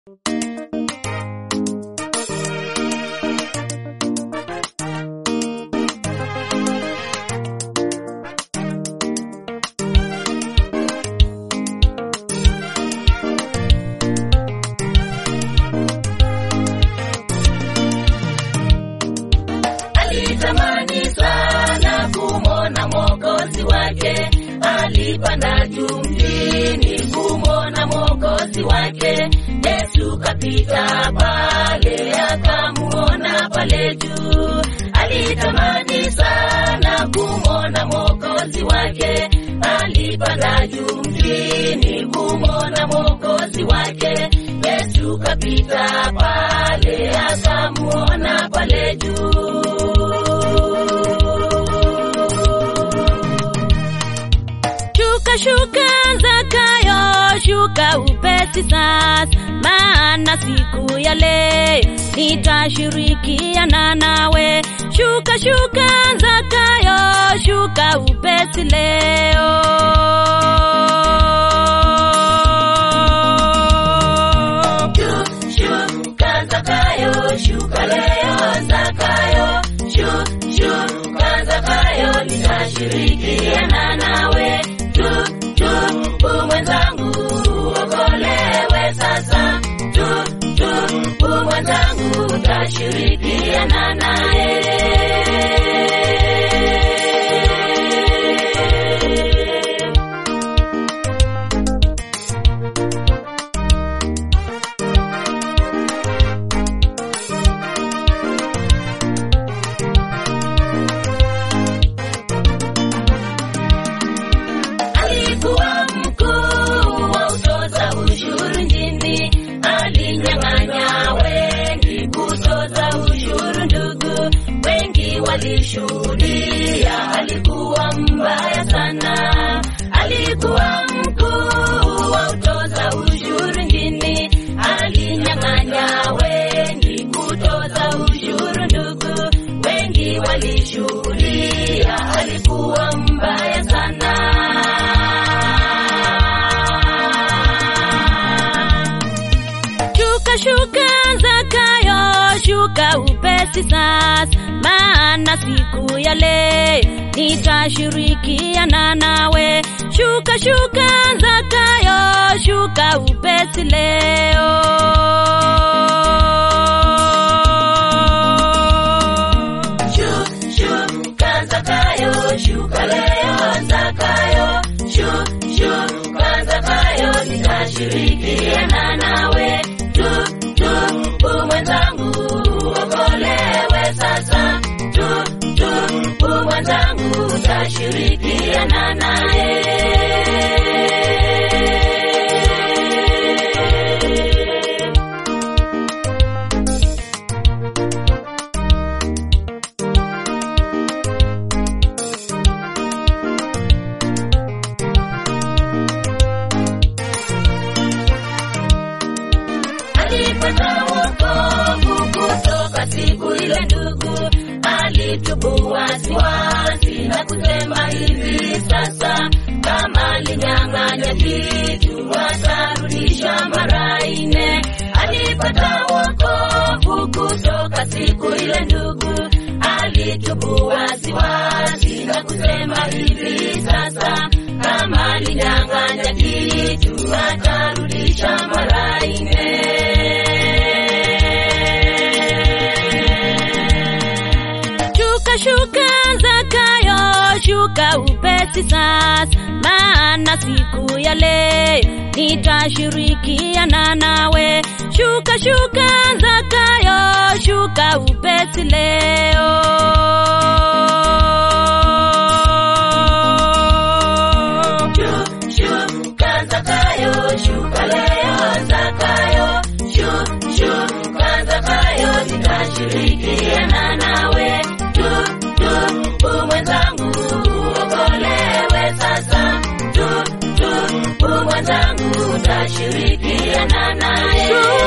alitamani sana kumwona mwokozi wake alipanda juu mjini kumwona mwokozi wake yesu kapita pale akamuona pale juu alitamani sana kumwona mwokozi wake alipanda juu mjini kumwona mwokozi wake yesu kapita pale akamuona pale juu Shuka shuka Zakayo, shuka upesi sasa, maana siku ya leo nitashirikiana nawe. Shuka shuka Zakayo, shuka upesi leo. Shuka Zakayo, shuka leo Zakayo, shu- shuka Zakayo, nitashirikiana nawe. Tu- tupu mwenzangu, uokolewe sasa. Tu- tupu mwenzangu, utashirikiana naye. alikuwa mkuu wa utoza ushuru nchini, alinyang'anya wengi kutoza ushuru. Ndugu wengi walishuhudia, alikuwa mbaya sana. Alikuwa mkuu wa utoza ushuru nchini, alinyang'anya wengi kutoza ushuru. Ndugu wengi walishuhudia, alikuwa mbaya sana. Shuka shuka Zakayo, shuka upesi sasa, maana siku ya leo nitashirikiana nawe. Shuka shuka Zakayo, shuka upesi leo. Shu- Shuka Zakayo, shuka leo Zakayo, Shu- shuka Zakayo, nitashirikiana nawe. Tu- tupu mwenzangu, uokolewe sasa. Tu- tupu mwenzangu, utashirikiana naye. alipata wokovu kutoka siku ile ndugu alitubu wasiwasi na kusema hivi sasa kama alinyang'anya kitu atarudisha mara nne alipata wokovu kutoka siku ile ndugu alitubu wasiwasi na kusema hivi sasa kama alinyang'anya kitu atarudisha mara nne. Shuka shuka Zakayo, shuka upesi sasa, maana siku ya leo nitashirikiana nawe. Shuka shuka Zakayo, shuka upesi leo. Shu- Shuka Zakayo, shuka leo Zakayo, Shu- shuka Zakayo, nitashirikiana nawe. Tu- tupu mwenzangu, uokolewe sasa. Tu- tupu mwenzangu, utashirikiana naye.